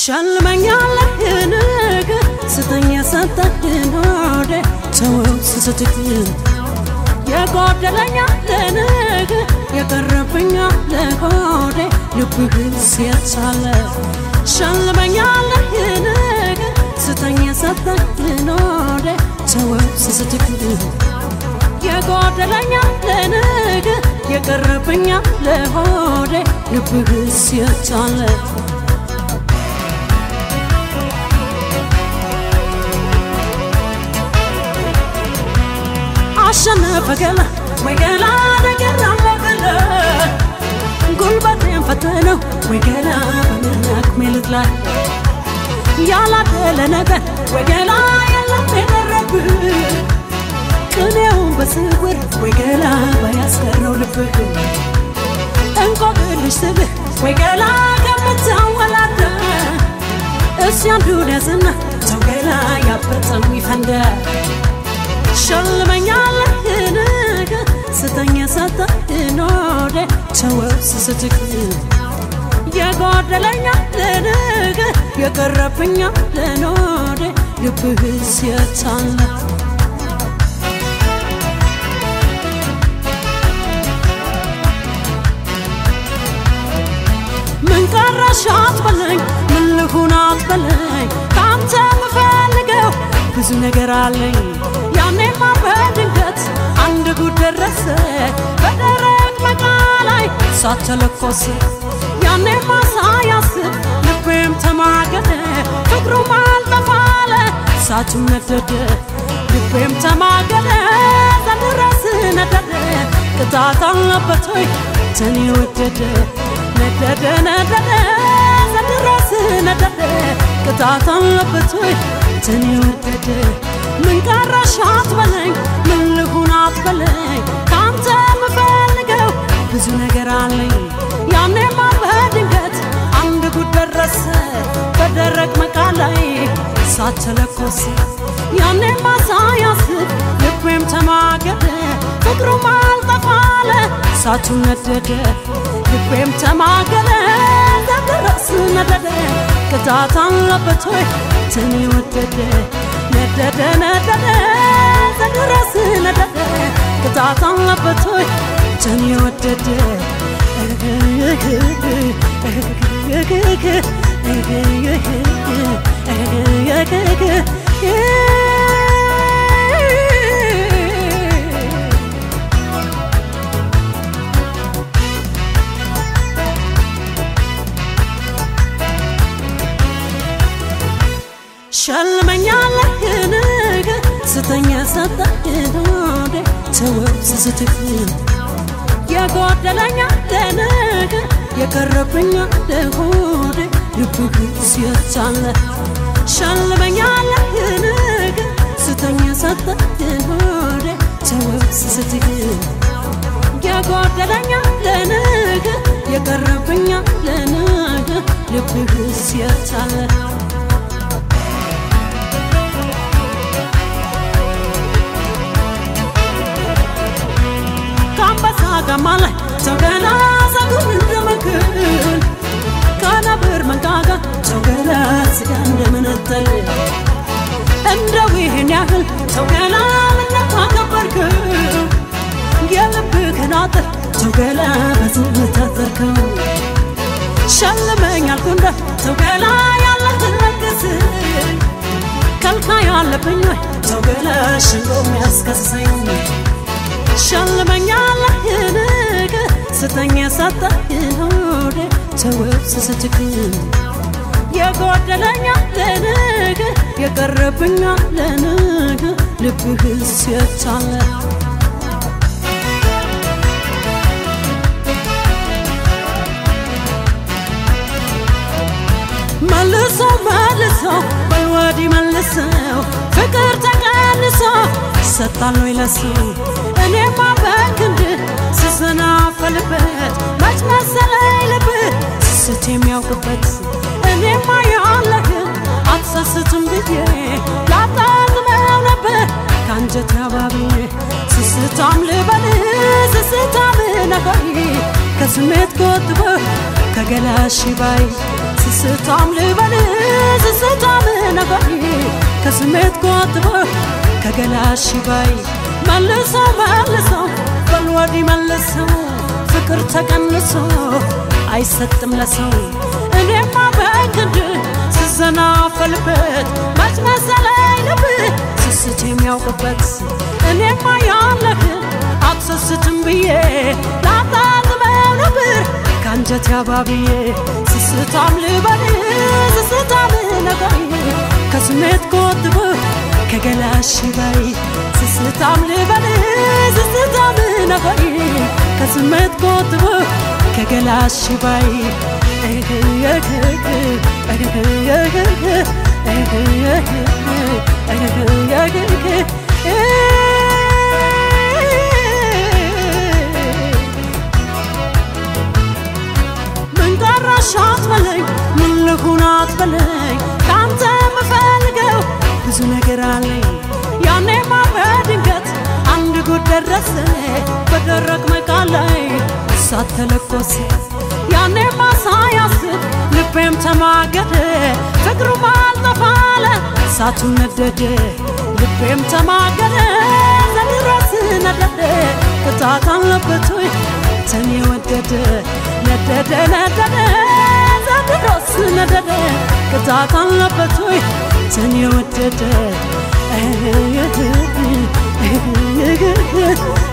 ሸልመኛለህ ንግ ስተኝ የሰጠህን ወደ ተወው ስስትህ የጎደለኛ ለንግ የቀረብኛ ለሆዴ ልብህ ሲያቻለ ሸልመኛለህ ንግ ስተኝ የሰጠህን ወደ ተወው ስስትህ የጎደለኛ ለንግ የቀረብኛ ለሆዴ ልብህ ሲያቻለ አሸነፈ ገላ ወይ ገላ ነገር አለገለ ጉልበቴን ፈተነው ወይ ገላ በምናክሜ ልትላይ ያላደለ ነገር ወይ ገላ የለም የቀረብህ ቅኔውን በስውር ወይ ገላ ባያስቀረው ልብህ እንቆቅልሽ ስብህ ወይ ገላ ከምታወላደ እስኪ አንዱን ያዝና ሰው ገላ ያበጠው ይፈንደ ሸልመኛለህ ነገ ስተኛ ሰጠህን ወደ ተወው ስስትክ የጎደለኛ ለነገ የቀረብኛ ለኖደ ልብህ ሲያታለ ምን ቀረሽ አትበለኝ ምን ልሁን አትበለኝ ከአንተ ምፈልገው ብዙ ነገር አለኝ ያኔማ በድንገት አንድ ጉድ ደረሰ በደረቅ መቃ ላይ ሳተለኮስ ያኔማ ሳያስብ ልቤም ተማገደ ፍቅሩም አልጠፋለ ሳቱም ነደደ ልቤም ተማገደ ዘንድረስ ነደደ ቅጣት አለበት ወይ ተኔ ወደደ ነደደ ነደደ ዘንድረስ ነደደ ቅጣት አለበት ወይ ተኔ ወደደ ምን ቀረሽ አትበለኝ ምን ልሁን አትበለኝ ከአንተ ምፈልገው ብዙ ነገር አለኝ ያኔማ በድንገት አንድ ጉድ ደረሰ በደረቅ መቃ ላይ ሳተለኮሰ ያኔማ ሳያስብ ልቤም ተማገደ ፍቅሩም አልጠፋለ ሳቱ ነደደ ልቤም ተማገደ ዘንድረስ ነደደ ቅጣት አለበት ወይ ተኔ ወደደ ነደደ ነደደ ዘንድረስ ነደደ ቅጣት አለበት ወይ ተኔ ወደደ ሸልመኛለህ ነገ ስተኛ ሰጠህን ወደ ተወው ስስትህ የጎደለኛ ለነገ የቀረብኛ ለሆዴ ልብህ ሲያቻለ ሸልመኛለህ ነገ ስተኛ ሰጠህን ወደ ተወው ስስትህ የጎደለኛ ለነገ የቀረብኛ ለነገ ልብህ ሲያቻለ ከአንበሳ ጋማ ላይ ሰው ገላ ጸጉር እንደመክል ከነብር መንጋጋ ሰው ገላ ስጋ እንደመነጠል እንደው ይህን ያህል ሰው ገላ ምነው አከበርከው የልብህን አጥር ሰው ገላ በዝምታ ዘርከው ሸልመኝ አልኩ እንደ ሰው ገላ ያለህን ለግስ ከልካይ አለብኝ ወይ ሰው ገላ ሸንጎ የሚያስከሰኝ ሸልመኛለህ ነገ ስተኛ ሰጠህን ወደ ተወው ስስትክ የጎደለኛ ለነገ የቀረብኛ ለነገ ልብህ ሲያቻለ መልሶ መልሶ በልወዲ መልሰው ፍቅር ተቀንሶ ሰጣለሁ ይለሱ እኔማ በክንድ ስሰናፈልበት መች መሰለኝ ልብህ ስስት የሚያውቅበት እኔማ ያለህን አትሰስትም ብዬ ላጣጥመው ነበር ከአንጀት አባብዬ ስስታም ልበልህ ስስታም ነገር ከስሜት ቆጥበ ከገላሽ ባይ ስስታም ልበል ስስታም ነገር ከስሜት ቆጥበ ከገላሽ ባይ መልሰው መልሰው በል ወዲህ መልሰው ፍቅር ተቀንሶ አይሰጥም ለሰው እኔማ በግድ ስዘናፈልበት መች መሰለኝ ልብ ስስት የሚያውቅበት እኔማ ያለህን አትሰስትም ብዬ ላጣጥመው ነበር ከአንጀት ያባብዬ ስስታም ልበል ስስታም ነገር ከስሜት ቆጥብ ከገላሽ ባይ ስስታም ልበል ስስታም ነገር ከስሜት ቆጥብ ከገላሽ ባይ ምን ቀረሽ አትበለኝ፣ ምን ልሁን አትበለኝ፣ ከአንተ የምፈልገው ብዙ ነገር አለኝ። ያኔማ በድንገት አንድ ጉድ ደረሰ በደረቅ መቃል ላይ እሳት ተለኮሰ። ያኔማ ሳያስብ ልቤም ተማገደ፣ ፍቅሩም አልጠፋለ እሳቱ ነደደ። ልቤም ተማገደ ዘንድሮስ ነደደ፣ ቅጣት አለበት ወይ አንተን የወደደ ነደደ ነደደ ዘንድሮስ ነደደ ቅጣት አለበት ወይ አንተን የወደደ